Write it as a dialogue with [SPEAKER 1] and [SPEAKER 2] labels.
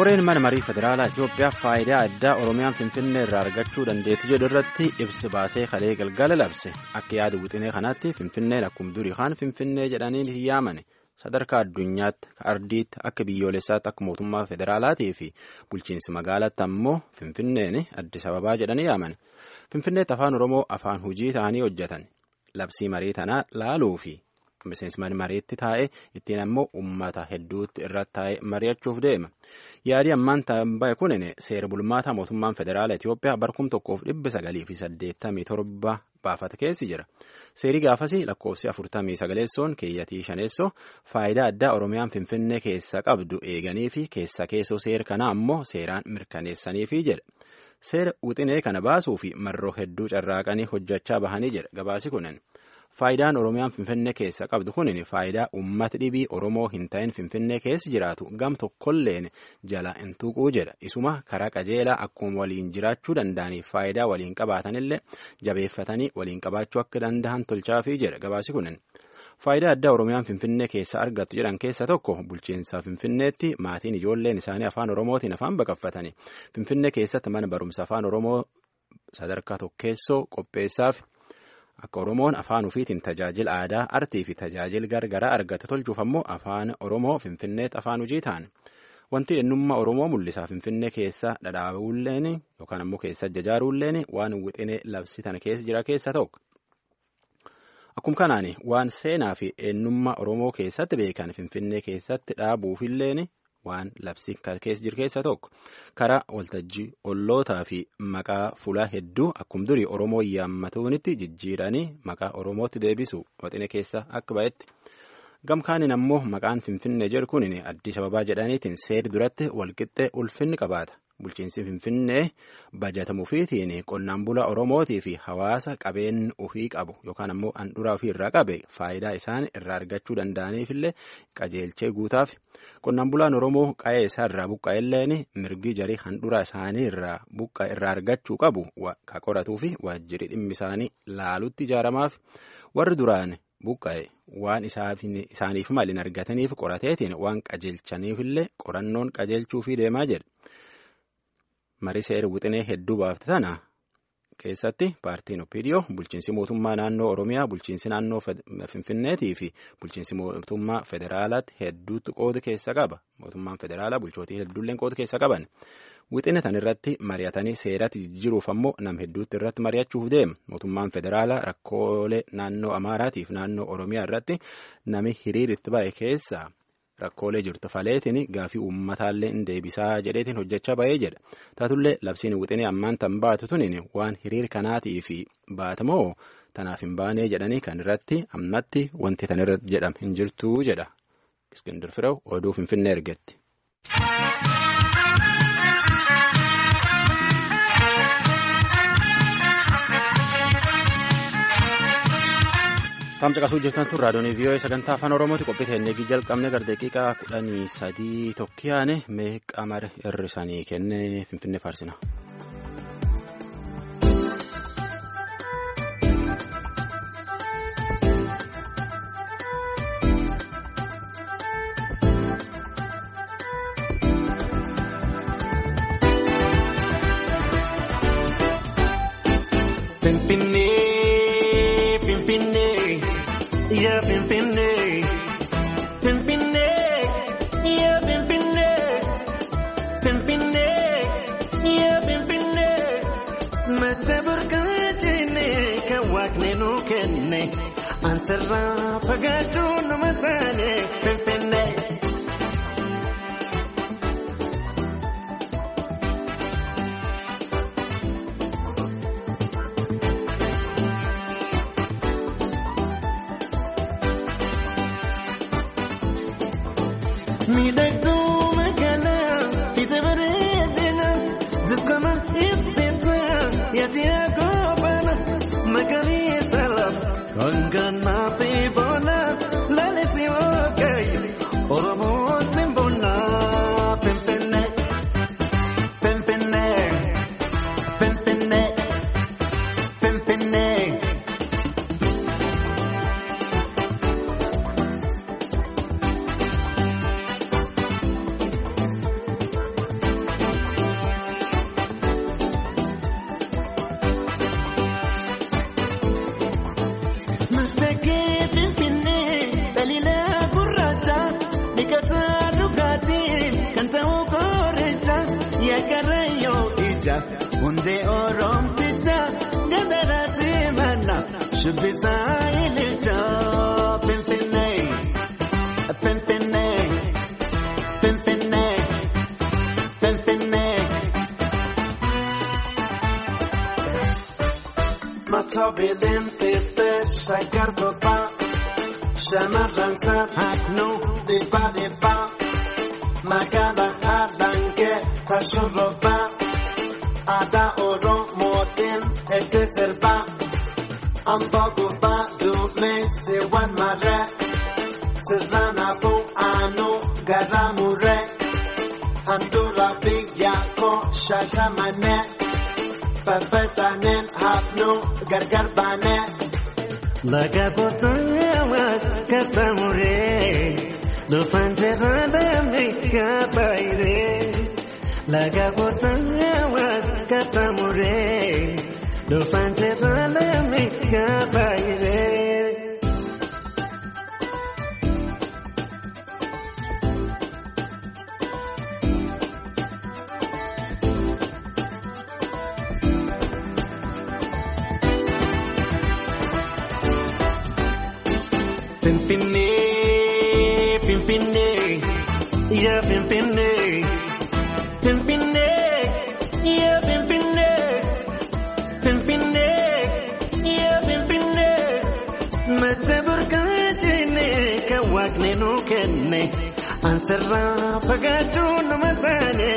[SPEAKER 1] koreen mana marii federaalaa Itoophiyaa faayidaa addaa Oromiyaan Finfinnee irraa argachuu dandeettu jedhu irratti ibsi baasee kalee galgala labse akka yaada wixinee kanaatti Finfinneen akkuma durii kaan Finfinnee jedhanii hin yaamane sadarkaa addunyaatti ardiitti akka biyyoolessaatti akka mootummaa federaalaatii fi bulchiinsi magaalaatti ammoo Finfinneen Addis Ababaa jedhanii yaaman Finfinneetti afaan Oromoo afaan hojii ta'anii hojjetan labsii marii tanaa laaluu fi miseensi mariitti taa'ee ittiin ammoo uummata hedduutti irratti taa'ee mari'achuuf deema. Yaadii ammaan ta'e kunin seera bulmaataa mootummaan federaalaa Itoophiyaa barkum tokkoof dhibba sagalii fi saddeettamii torba baafata keessi jira. Seerii gaafasii lakkoofsi afurtamii sagaleessoon keeyyatii shaneessoo faayidaa addaa Oromiyaan Finfinnee keessa qabdu eeganii fi keessa keessoo seera kanaa ammoo seeraan mirkaneessaniifi jedha. Seera wixinee kana baasuu fi marroo hedduu carraaqanii hojjechaa bahanii jedha gabaasi kunin. Faayidaan Oromiyaan Finfinnee keessa qabdu kun faayidaa uummata dhibii Oromoo hin ta'in Finfinnee keessa jiraatu gam tokkolleen jala hin tuquu jedha. Isuma karaa qajeelaa akkuma waliin jiraachuu danda'aniif faayidaa waliin qabaatanillee jabeeffatanii waliin qabaachuu akka danda'an tolchaafii jedha gabaasi kunin. Faayidaa addaa Oromiyaan Finfinnee keessa argattu jedhan keessa tokko bulchiinsa Finfinneetti maatiin ijoolleen isaanii afaan Oromootiin afaan baqaffatanii Finfinnee keessatti mana barumsa afaan Oromoo sadarkaa tokkeessoo qopheessaaf. Akka Oromoon afaan ofiitiin tajaajila aadaa, artii fi tajaajila gargaraa argate tolchuuf ammoo afaan Oromoo Finfinneetti afaan hojii ta'an. Wanti eenyummaa Oromoo mul'isaa Finfinnee keessa dhadhaabuulleen yookaan ammoo keessa jajaaruulleen waan wixinee labsitan keessa jira keessa tokko. Akkuma kanaan waan seenaa fi eenyummaa Oromoo keessatti beekan Finfinnee keessatti dhaabuufilleen waan labsi keessa jiru keessa tokko karaa waltajjii ollootaa fi maqaa fulaa hedduu akkuma durii oromoo yaammatuunitti jijjiiranii maqaa oromootti deebisu wixinee keessa akka ba'etti gamkaanin ammoo maqaan finfinnee jedhu kun addis ababaa jedhaniitiin seeri duratti walqixxee ulfinni qabaata bulchiinsi finfinnee bajatamuufiitiin qonnaan bulaa oromootii fi hawaasa qabeen ofii qabu yookaan ammoo handhuraa ofii irraa qabe faayidaa isaan irraa argachuu danda'aniifillee qajeelchee guutaaf qonnaan bulaan oromoo qa'ee isaa irraa buqqa'elleen mirgi jarii handhuraa isaanii irraa buqqa irraa argachuu qabu ka qoratuu fi waajjirri dhimmi isaanii laalutti ijaaramaaf warri duraan buqqa'e waan isaaniif malin argataniif qorateetiin waan qajeelchaniifillee qorannoon qajeelchuufii deemaa jedha. marii seera wixinee hedduu baafte tana keessatti paartiin opiidiyoo bulchiinsi mootummaa naannoo oromiyaa bulchiinsi naannoo finfinneetii fi bulchiinsi mootummaa federaalaatti hedduutti qooda keessa qaba mootummaan federaalaa bulchootii hedduulleen qooda keessa qaban wixine tan irratti mari'atanii seeratti jijjiiruuf ammoo nam hedduutti irratti mari'achuuf deema mootummaan federaalaa rakkoolee naannoo amaaraatiif naannoo oromiyaa irratti nami hiriiritti ba'e keessa. rakkoolee jirtu faleetiin gaafii uummataallee hin deebisaa jedheetiin hojjechaa ba'ee jedha taatullee labsiin wixinee ammaan tan baatu tunin waan hiriir kanaatii fi baatamoo tanaaf hin baanee jedhanii kan irratti ammatti wanti tan irratti jedham hin jirtuu jedha iskindir firew oduu finfinnee ergetti. Tamsa qasuu jirtan tun raadiyoon vii'oo sagantaa afaan oromooti qophii teennee jalqabne gara daqiiqaa kudhanii sadii tokkiyaane meeqa mara hir'isanii kenne finfinnee faarsina.
[SPEAKER 2] Antarraa fagaachuun nama taane finfinnee. Miidhagduu magaalaa ija bareedina dukkana ibsita yaati akoobana magariisa lafa. Ganganaa fi boona lalisii ogeeyyi Oromoo simbonaa Finfinnee Finfinnee Finfinnee Finfinnee. Rakkataa dhugaatiin kan ta'u kooricha yaakarayyoo ija hundee oromticha gadaraatti mana shubbisaa ililcha Finfinnee Finfinnee Finfinnee Finfinnee. Matoobileen xixiqqee shaggar bobbaa shamarran saaphanuu dhibbaa dhibbaa magaalaa haadhangee tashurrobbaa aadaa oromootiin itti sirbaa amboo gubbaa duumessi wal marree sirraanaafuu aanuu garaa murree handhuura biyyaa koo shaashamanee. Faffaca'neen hafnuu gargar baanee. Laga kootamas katamuree dhufaan jirra damee kabaayiree. Laga kootamas katamuree dhufaan jirra damee kabaayiree. Pimpinee, Pimpinee, yeah, Pimpinee, Pimpinee, yeah, Pimpinee, Pimpinee, yeah, Pimpinee. Mata burkaatine kan waaqni nu kenne ansarraa fagaachuun nama taane